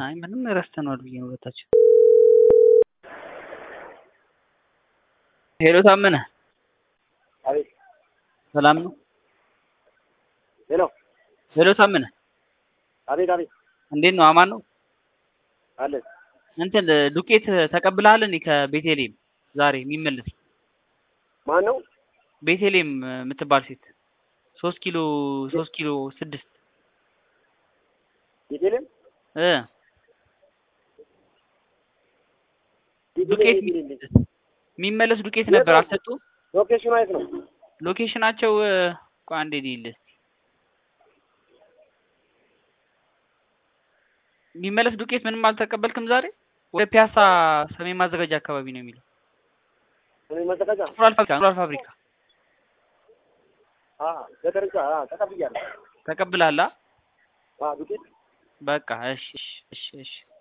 አይ ምንም ረስተነዋል ብዬ ነው ሁለታችን። ሄሎ ታመነ አቤት ሰላም ነው? ሄሎ ሄሎ ታመነ አቤት አቤት እንዴት ነው? አማን ነው? አለን እንትን ዱቄት ተቀብለሃል እንዴ ከቤቴሌም ዛሬ የሚመለስ ማን ነው? ቤቴሌም የምትባል ሴት ሶስት ኪሎ ሶስት ኪሎ ስድስት ቤቴልም እ ዱቄት የሚመለስ ዱቄት ነበር አልሰጡ ሎኬሽኑ የት ነው? ሎኬሽናቸው ቆይ አንዴ ልይልህ እስኪ የሚመለስ ዱቄት ምንም አልተቀበልክም ዛሬ ወደ ፒያሳ ሰሜን ማዘጋጃ አካባቢ ነው የሚለው ሰሜን ማዘጋጃ እንቁላል ፋብሪካ እንቁላል ፋብሪካ አሀ ገጠርጫ አ ተቀብያለሁ። ተቀብለሃል አ? አ ዱቄት በቃ እሺ እሺ እሺ እሺ